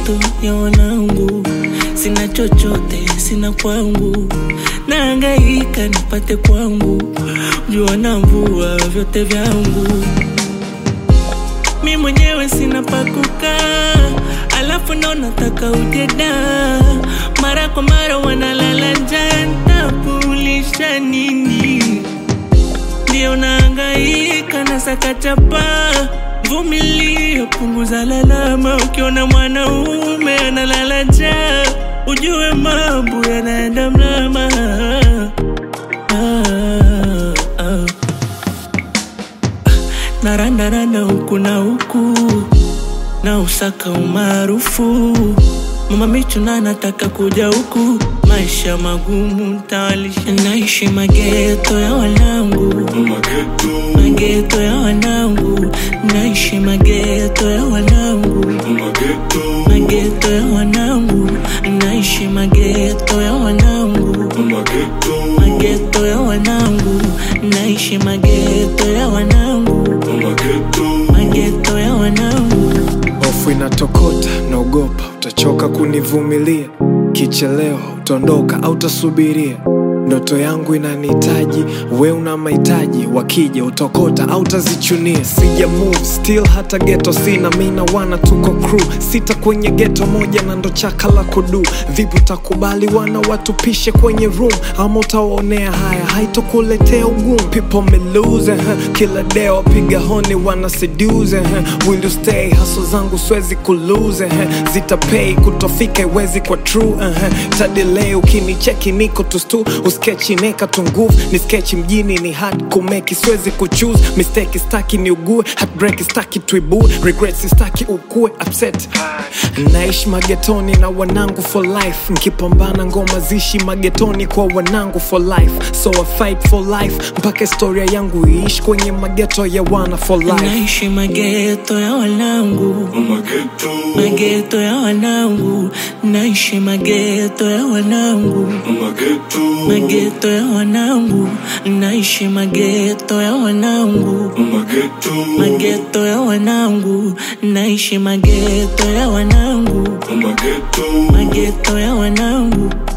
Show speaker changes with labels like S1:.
S1: mageto ya wanangu, sina chochote, sina kwangu, naangaika nipate kwangu, jua na mvua vyote vyangu, mi mwenyewe sina pakukaa, alafu ndo nataka ujeda, mara kwa mara wanalala njaa, ntakulisha nini? ndio naangaika na sakachapa vumilia, punguza lalama. Ukiona mwanaume analala njaa, ujue mambo yanaenda mlama. Ah, ah. Narandaranda huku na huku na usaka umaarufu Mama Michuna nataka kuja huku, maisha magumu ntawalisha, naishi mageto ya wanangu,
S2: Mageto,
S1: mageto ya wanangu, naishi mageto ya wanangu,
S2: mageto,
S1: mageto ya wanangu, naishi mageto ya wanangu,
S2: mageto,
S1: mageto ya wanangu, naishi mageto ya wanangu,
S2: mageto,
S1: mageto ya wanangu.
S3: Hofu inatokota, naogopa utachoka kunivumilia, kichelewa utaondoka au utasubiria. Ndoto yangu inanihitaji, we una mahitaji, wakija utokota au utazichunia. Sija move still, hata geto sina, mi na wana tuko crew sita kwenye geto moja, na ndo chaka la kudu. Vipi utakubali wana watupishe kwenye room, ama utawaonea haya, haitokuletea ugumu. People me lose, huh? kila day wapiga honi wana seduce, huh? will you stay? Haso zangu siwezi kulose, huh? zitapay kutofika iwezi kwa true, uh-huh. tadelay ukinicheki niko tustu uskechi neka tu nguvu ni skechi mjini ni hard kumeki siwezi kuchoose mistake staki ni ugue heartbreak staki tuibue regret staki ukue upset naishi magetoni na wanangu for life nkipambana ngoma zishi magetoni kwa wanangu for life so I fight for life mpaka historia yangu iishi kwenye mageto ya wana for life
S1: Naishi mageto ya wanangu,
S2: mageto,
S1: mageto ya wanangu, naishi mageto ya wanangu,
S2: mageto,
S1: mageto ya wanangu, naishi mageto ya wanangu,
S2: mageto,
S1: mageto ya wanangu, naishi mageto ya wanangu,
S2: mageto,
S1: mageto ya wanangu.